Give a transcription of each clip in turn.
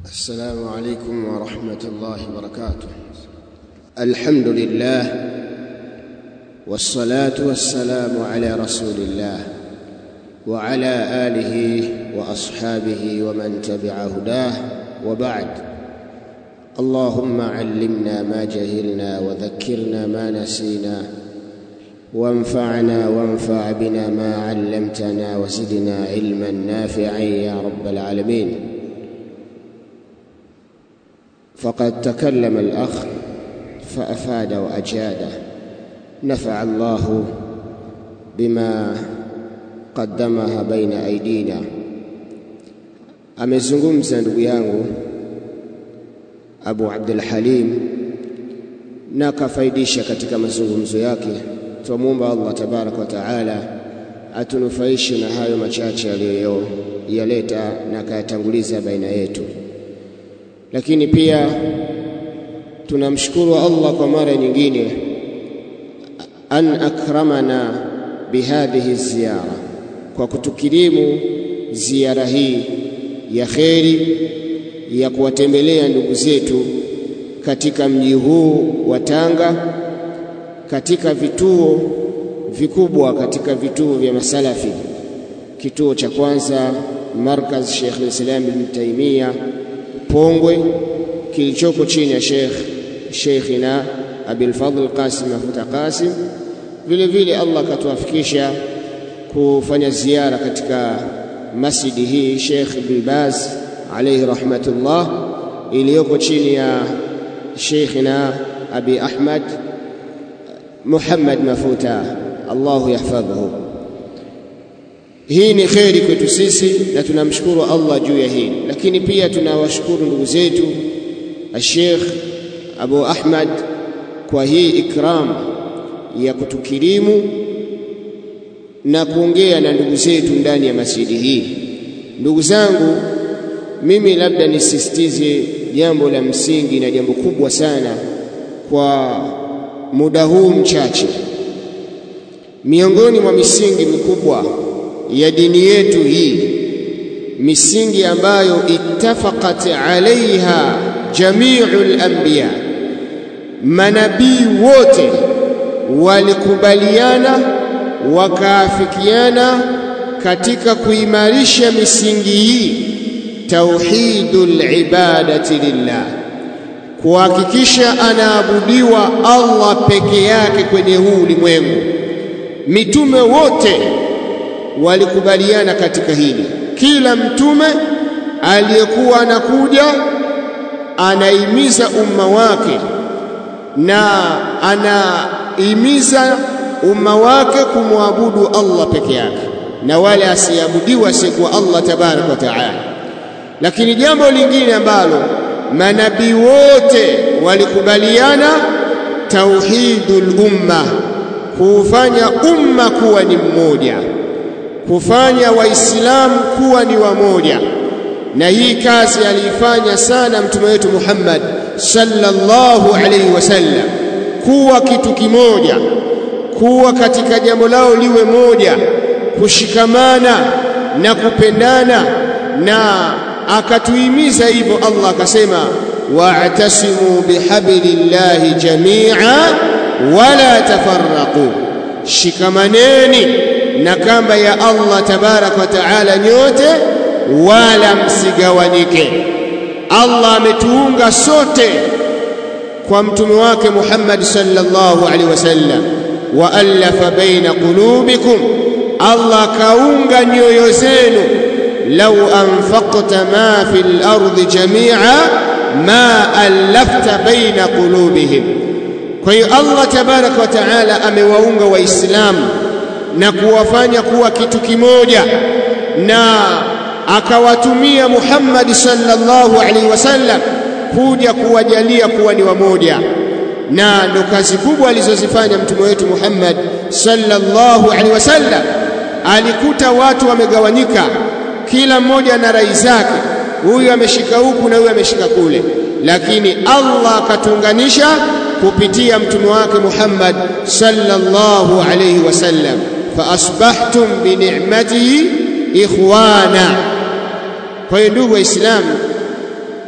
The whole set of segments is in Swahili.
السلام عليكم ورحمة الله وبركاته الحمد لله والصلاة والسلام على رسول الله وعلى آله وأصحابه ومن تبع هداه وبعد اللهم علمنا ما جهلنا وذكرنا ما نسينا وانفعنا وانفع بنا ما علمتنا وزدنا علما نافعا يا رب العالمين فقد تكلم الأخ فأفاد وأجاد نفع الله بما قدمها بين أيدينا amezungumza ndugu yangu Abu Abdul Halim na akafaidisha katika mazungumzo yake twamwomba Allah tabaraka wa taala atunufaishe na hayo machache aliyoyaleta na akayatanguliza baina yetu lakini pia tunamshukuru Allah kwa mara nyingine an akramana bihadhihi ziyara kwa kutukirimu ziara hii ya kheri ya kuwatembelea ndugu zetu katika mji huu wa Tanga katika vituo vikubwa katika vituo vya masalafi kituo cha kwanza markaz Sheikh al-Islam Ibn Taymiyyah Pongwe kilichoko chini ya Sheikh Sheikhina Abil Fadl Qasim Mafuta Qasim vile vile Allah akatuafikisha kufanya ziara katika masjidi hii Sheikh Ibn Baz alayhi rahmatullah iliyoko chini ya Sheikhina Abi Ahmad Muhammad Mafuta Allahu yahfadhuhu hii ni kheri kwetu sisi na tunamshukuru Allah juu ya hii lakini pia tunawashukuru ndugu zetu Sheikh Abu Ahmad kwa hii ikram ya kutukirimu na kuongea na ndugu zetu ndani ya masjidi hii ndugu zangu mimi labda nisisitize jambo la msingi na jambo kubwa sana kwa muda huu mchache miongoni mwa misingi mikubwa ya dini yetu hii misingi ambayo ittafaqat alaiha jamiul anbiya manabii wote walikubaliana wakaafikiana katika kuimarisha misingi hii tauhidul ibadati lillah kuhakikisha anaabudiwa Allah peke yake kwenye huu ulimwengu mitume wote walikubaliana katika hili kila mtume aliyekuwa anakuja anaimiza umma wake na anaimiza umma wake kumwabudu Allah peke yake na wale asiabudiwa asiyekuwa Allah tabaraka wa taala lakini jambo lingine ambalo manabii wote walikubaliana tauhidul umma kuufanya umma kuwa ni mmoja kufanya waislamu kuwa ni wamoja na hii kazi aliifanya sana mtume wetu Muhammad sallallahu alaihi wasallam kuwa kitu kimoja kuwa katika jambo lao liwe moja kushikamana na kupendana na akatuhimiza hivyo Allah akasema wa'tasimu bihablillahi jami'a wala tafarraqu shikamaneni na kamba ya Allah tabarak wa taala nyote wala msigawanyike Allah ametuunga sote kwa mtume wake Muhammad sallallahu alaihi wasallam wa alafa baina qulubikum Allah kaunga nyoyo zenu law anfaqta ma fil ardi jami'a ma alafta baina qulubihim kwa hiyo Allah tabarak wa taala amewaunga waislamu na kuwafanya kuwa kitu kimoja na akawatumia Muhammad sallallahu alaihi wasallam kuja kuwajalia kuwa ni wamoja na ndo kazi kubwa alizozifanya mtume wetu Muhammad sallallahu alaihi wasallam alikuta watu wamegawanyika kila mmoja na rai zake huyu ameshika huku na huyu ameshika kule lakini Allah akatuunganisha kupitia mtume wake Muhammad sallallahu alaihi wasallam faasbahtum bini'matihi ikhwana kwa hiyo ndugu waislamu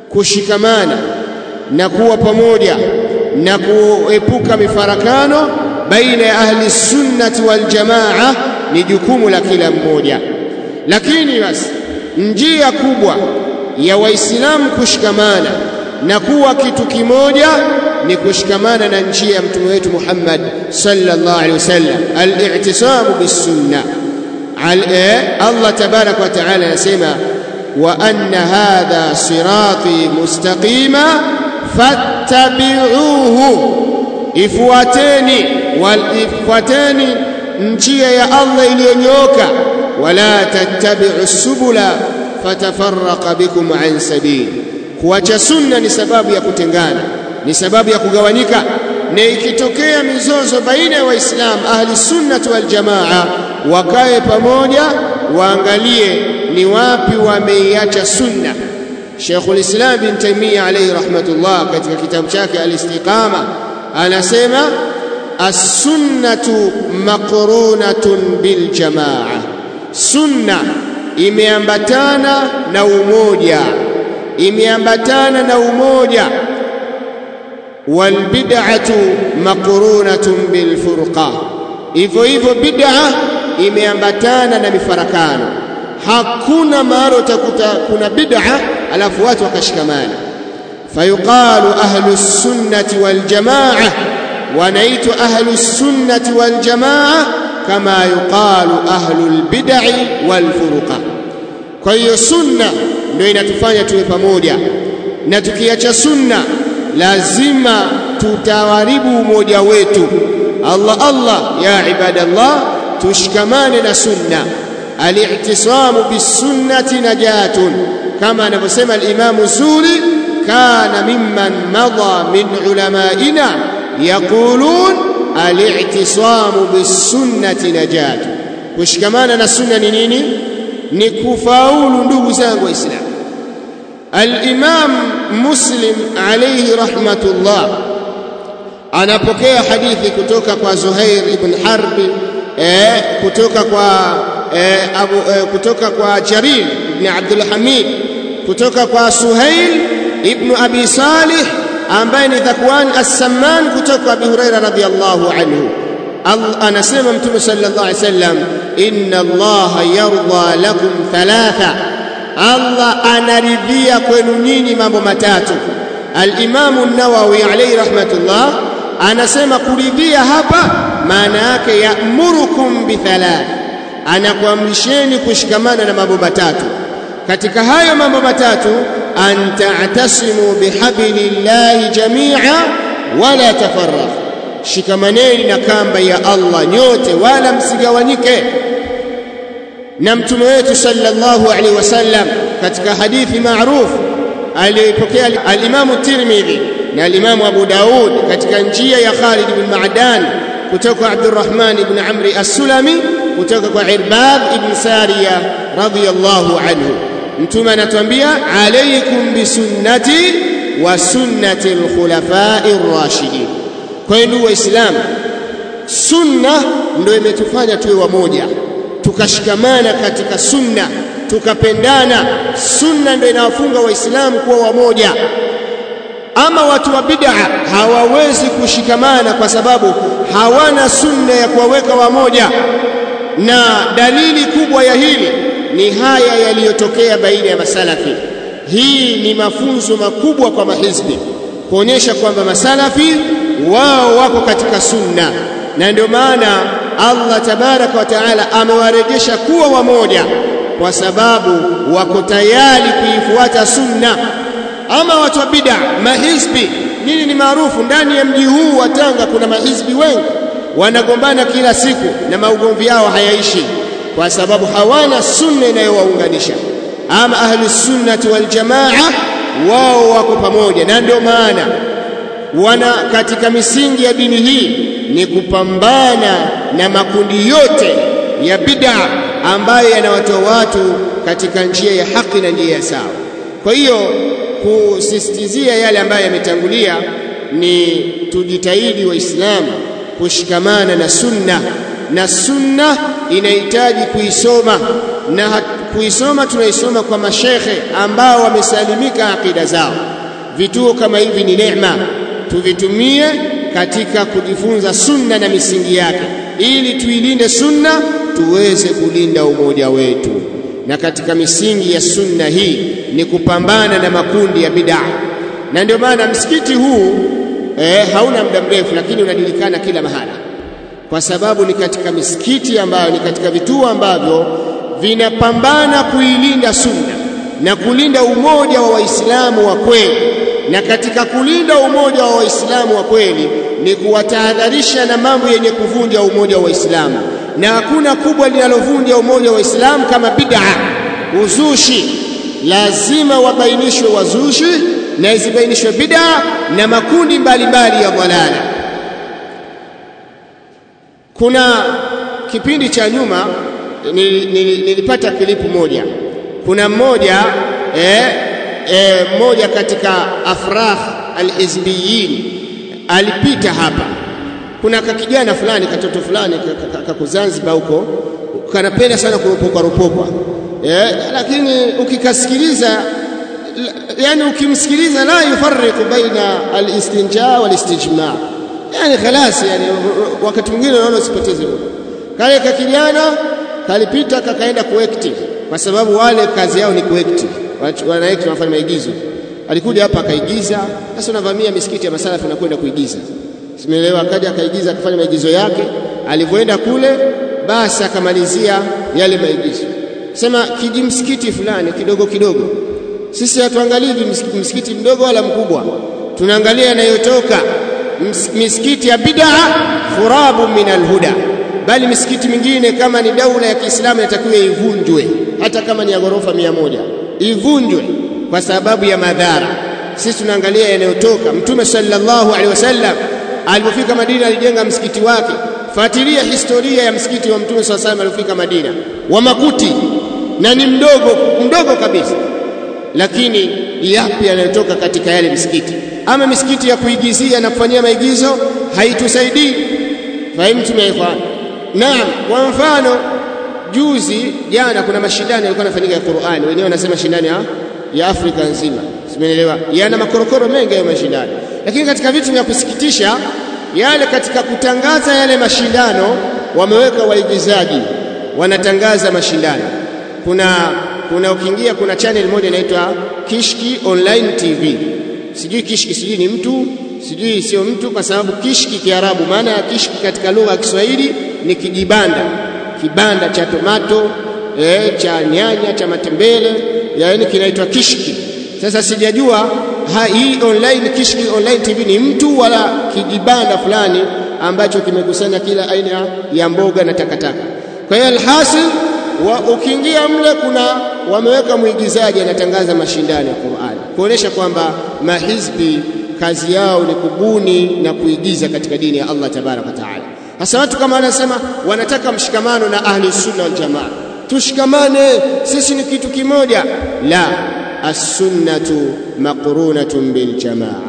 kushikamana na kuwa pamoja na kuepuka mifarakano baina ya ahli sunnati wal jamaa ni jukumu la kila mmoja lakini basi njia kubwa ya waislamu kushikamana na kuwa kitu kimoja ni kushikamana na njia ya mtume wetu Muhammad sallallahu alaihi wasallam al-i'tisamu bis-sunnah Allah tabarak wa taala anasema wa anna hadha sirati mustaqima fattabi'uhu ifuateni wal ifuateni njia ya Allah iliyonyooka wala tattabi'u subula fatafarraqa bikum an sabili kuacha sunna ni sababu ya kutengana ni sababu ya kugawanyika na ikitokea mizozo baina ya waislamu ahli sunnati wal jamaa wakae pamoja waangalie ni wapi wameiacha sunna Sheikhul Islam bin Taymiyyah alayhi rahmatullah katika kitabu chake al-Istiqama anasema as-sunnatu maqrunatun bil jamaa sunna imeambatana na umoja imeambatana na umoja wal bid'atu maqrunatun bil furqa hivyo hivyo bid'a imeambatana na mifarakano hakuna mahali utakuta kuna bid'a alafu watu wakashikamana fayuqalu ahlu sunnati wal jamaa wanaitwa ahlu sunnati wal jamaa kama yuqalu ahlu al bid'i wal furqa kwa hiyo sunna ndio inatufanya tuwe pamoja na tukiacha sunna lazima tutawaribu umoja wetu Allah Allah ya ibadallah tushikamane na sunna al-i'tisamu bis-sunnati najatun kama anavyosema al-Imam Zuri kana mimman madha min ulamaina yaqulun al-i'tisamu bis-sunnati najatun kushikamana na sunna ni nini ni kufaulu ndugu zangu waislamu al-Imam Muslim alayhi rahmatullah anapokea hadithi kutoka kwa Zuhair ibn Harbi eh, kutoka kwa eh, Abu, eh, kutoka kwa Jarir ibn Abdul Hamid kutoka kwa Suhail ibn Abi Salih ambaye ni Dhakwan as-Samman kutoka kwa Abi Huraira radhiyallahu anhu anasema mtume sallallahu alaihi wasallam inna Allah yarda lakum thalatha Allah anaridhia kwenu nyinyi mambo matatu al-Imam an-Nawawi alayhi rahmatullah anasema kuridhia hapa maana yake ya'murukum bithalath anakuamrisheni kushikamana na mambo matatu katika hayo mambo matatu an ta'tasimu bihablillahi jami'a wala tafarraq shikamaneni na kamba ya Allah nyote wala msigawanyike na mtume wetu sallallahu alaihi wasallam katika hadithi maarufu aliyopokea al-Imam Tirmidhi na al-Imam Abu Daud katika njia ya Khalid ibn Ma'dan kutoka Abdurrahman ibn Amri as-Sulami kutoka kwa Irbad ibn Sariya radhiyallahu anhu mtume anatuambia alaykum bisunnati wa sunnati al-khulafa'i ar-rashidin kwa hiyo ndugu waislamu sunna ndio imetufanya tuwe wamoja tukashikamana katika sunna tukapendana sunna ndio inawafunga waislamu kuwa wamoja ama watu wa bid'a hawawezi kushikamana kwa sababu hawana sunna ya kuwaweka wamoja na dalili kubwa ya hili ni haya yaliyotokea baina ya masalafi hii ni mafunzo makubwa kwa mahizbi kuonyesha kwamba masalafi wao wako katika sunna na ndio maana Allah tabaraka wa taala amewarejesha kuwa wamoja kwa sababu wako tayari kuifuata sunna ama watu wa bid'a mahizbi nini ni maarufu ndani ya mji huu wa Tanga kuna mahizbi wengi wanagombana kila siku na maugomvi yao hayaishi kwa sababu hawana sunna inayowaunganisha ama ahli sunnati wal jamaa wao wako pamoja na ndio maana wana katika misingi ya dini hii ni kupambana na makundi yote ya bid'a ambayo yanawatoa watu katika njia ya haki na njia ya sawa kwa hiyo kusisitizia yale ambayo yametangulia ni tujitahidi waislamu kushikamana na sunna na sunna inahitaji kuisoma na kuisoma tunaisoma kwa mashekhe ambao wamesalimika akida zao. Vituo kama hivi ni neema, tuvitumie katika kujifunza sunna na misingi yake, ili tuilinde sunna, tuweze kulinda umoja wetu. Na katika misingi ya sunna hii ni kupambana na makundi ya bid'a, na ndio maana msikiti huu eh, hauna muda mrefu, lakini unajulikana kila mahala, kwa sababu ni katika misikiti ambayo ni katika vituo ambavyo vinapambana kuilinda sunna na kulinda umoja wa Waislamu wa kweli. Na katika kulinda umoja wa Waislamu wa kweli ni kuwatahadharisha na mambo yenye kuvunja umoja wa Waislamu, na hakuna kubwa linalovunja umoja wa Waislamu kama bid'a, uzushi. Lazima wabainishwe wazushi na zibainishwe bid'a na makundi mbalimbali ya dhalala. Kuna kipindi cha nyuma nilipata kilipu moja. Kuna mmoja eh, eh, mmoja katika afrah alhizbiyin alipita hapa. Kuna kakijana fulani katoto fulani kako Zanzibar huko kanapenda sana kuropokwa ropokwa eh, lakini ukikasikiliza yani ukimsikiliza la yufarriqu baina alistinja walistijma, yani khalas, yani wakati mwingine unaona usipoteze muda. Kale kakijana kalipita kakaenda kuekti, kwa sababu wale kazi yao ni kuekti, wanaekti wanafanya maigizo. Alikuja hapa akaigiza. Sasa unavamia misikiti ya masalafu na kwenda kuigiza, simeelewa. Akaja akaigiza akafanya maigizo yake. Alivyoenda kule, basi akamalizia yale maigizo, sema kijimsikiti fulani kidogo kidogo. Sisi hatuangalii msikiti mdogo wala mkubwa, tunaangalia yanayotoka misikiti ya bid'a, khurabu min alhuda bali misikiti mingine kama ni daula ya Kiislamu inatakiwa ivunjwe, hata kama ni ya ghorofa mia moja ivunjwe kwa sababu ya madhara. Sisi tunaangalia yanayotoka. Mtume sallallahu alaihi wasallam alipofika Madina alijenga msikiti wake. Fuatilia historia ya msikiti wa Mtume sallallahu alaihi wasallam alipofika Madina, wa makuti na ni mdogo mdogo kabisa, lakini yapi yanayotoka katika yale misikiti? Ama misikiti ya kuigizia na kufanyia maigizo haitusaidii. Fahimu tumeifanya Naam, kwa mfano juzi jana kuna mashindano yalikuwa yanafanyika ya Qur'ani, wenyewe wanasema mashindano ya, ya Afrika nzima, simeelewa, yana makorokoro mengi hayo mashindano. Lakini katika vitu vya kusikitisha yale, katika kutangaza yale mashindano wameweka waigizaji wanatangaza mashindano. Kuna kuna ukiingia, kuna channel moja inaitwa Kishki Online TV, sijui Kishki sijui ni mtu sijui sio mtu, kwa sababu Kishki Kiarabu, maana ya Kishki katika lugha ya Kiswahili ni kijibanda, kibanda cha tomato eh, cha nyanya, cha matembele, yaani kinaitwa kishki. Sasa sijajua ha, hii online Kishki Online TV ni mtu wala kijibanda fulani ambacho kimekusanya kila aina ya mboga na takataka. Kwa hiyo alhasil wa, ukiingia mle kuna wameweka mwigizaji anatangaza mashindano ya Qur'ani kuonesha kwamba mahizbi kazi yao ni kubuni na kuigiza katika dini ya Allah tabaraka wa taala. Hasa watu kama wanasema wanataka mshikamano na ahli sunna wal jamaa, tushikamane, sisi ni kitu kimoja. La, as-sunnatu maqrunatun bil jamaa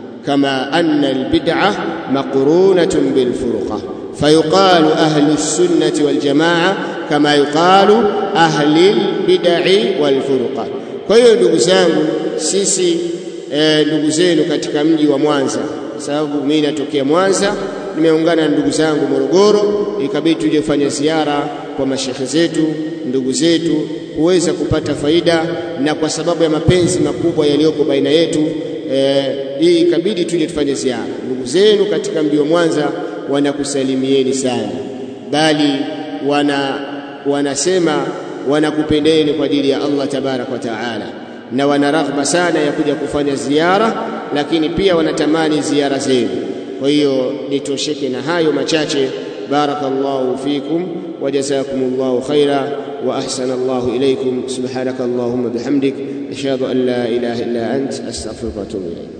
kama anna al-bid'a maqrunatun bil furqa fayuqalu ahli sunnati wal jamaa kama yuqalu ahli al-bid'i wal furqa. Kwa hiyo ndugu zangu, sisi ndugu e, zenu katika mji wa Mwanza, sababu mimi natokea Mwanza nimeungana na ndugu zangu Morogoro, ikabidi tuje kufanya ziara kwa mashekhe zetu, ndugu zetu, kuweza kupata faida, na kwa sababu ya mapenzi makubwa yaliyoko baina yetu eh, hii ikabidi tuje tufanye ziara. Ndugu zenu katika mji wa Mwanza wanakusalimieni sana, bali wana wanasema wanakupendeni kwa ajili ya Allah tabaraka wa taala, na wana raghba sana ya kuja kufanya ziara, lakini pia wanatamani ziara zenu. Kwa hiyo nitosheke na hayo machache. Barakallahu fikum wa jazakumullahu khaira wa ahsana Allahu ilaykum. Subhanaka Allahumma bihamdik ashhadu an la ilaha illa ant astaghfiruka wa atubu ilayk.